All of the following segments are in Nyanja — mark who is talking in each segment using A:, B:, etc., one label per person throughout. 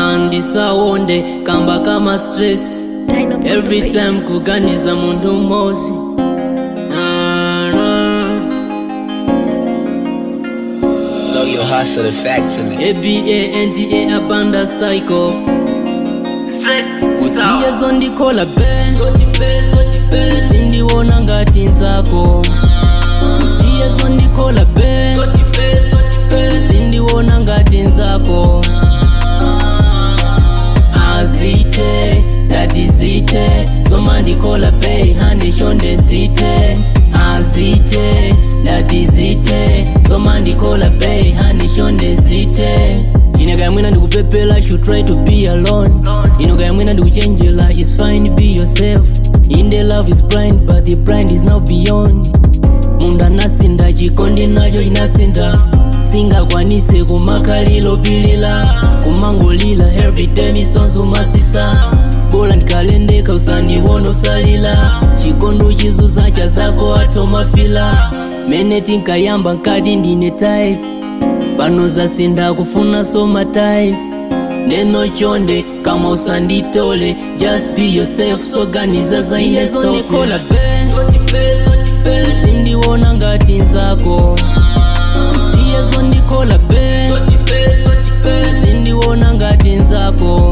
A: andisawonde kamba kama stress every time kuganiza muntu mmozi Na, na.
B: Know your hustle the factory.
A: abanda abanda psycho usiyezo ndikola ben sindiwona ngati nzako usiyezo ndikola ben sindiwona ngati nzako azite datizite zoma ndikola bei handishonde zite azite datizite zoma ndikola bei handishonde zite inekaya mwina ndikupepela should try to be alone inokaya mwina ndikuchenjela is fine be yourself inde love is blind but the blind is now beyond mundu anasinda chikondi nacho chinasinda singakwanise kumakhalilo pilila kumangolila everyday misonzo masisa bola ndikalendeka usandiwona usalila chikondi chizuza cha zako atomafila mene tinkayamba nkati ndine type pano zasinda kufuna soma type neno chonde kama usanditole just be yourself soganiza zainestokikola sindiwona ngati nzako usiyezo ndikola be sindiwona ngati nzako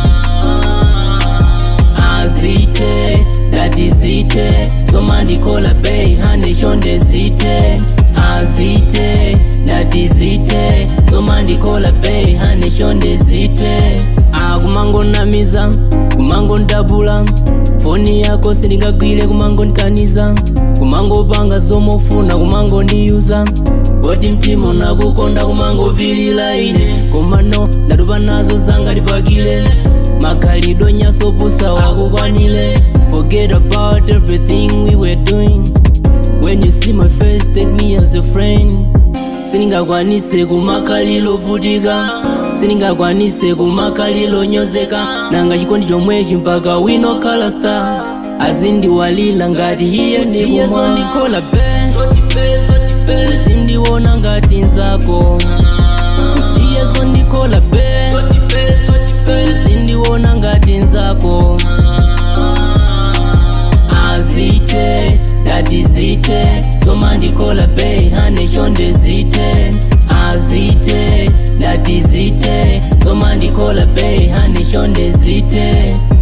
A: azite datizite zoma ndikola bei handishonde zite azite datizite zoma ndikola bei handishonde zite akumangonamiza kumangondabula foni yako sindingagwire kumangondikaniza kumangopanga zomofuna kumangondiyuza poti mtima unakukonda kumangopilila ine komano ndatupa nazo zanga lipakile makhalido nyasopusa wakukwanile forget about everything we were doing when you see my face take me as a friend siningakwanise kumakhalilo vutika siningakwanise kumakhalilo nyozeka nanga chikondi chomwechi mpaka wino kala star azindiwalila ngati iye ndikumwandikola ben sindiwona ngati nzako usiyezo ndikola ben sindiwona ngati nzako azite datizite zoma ndikola bei handishonde zite azite datizite zoma ndikola bei handishonde zite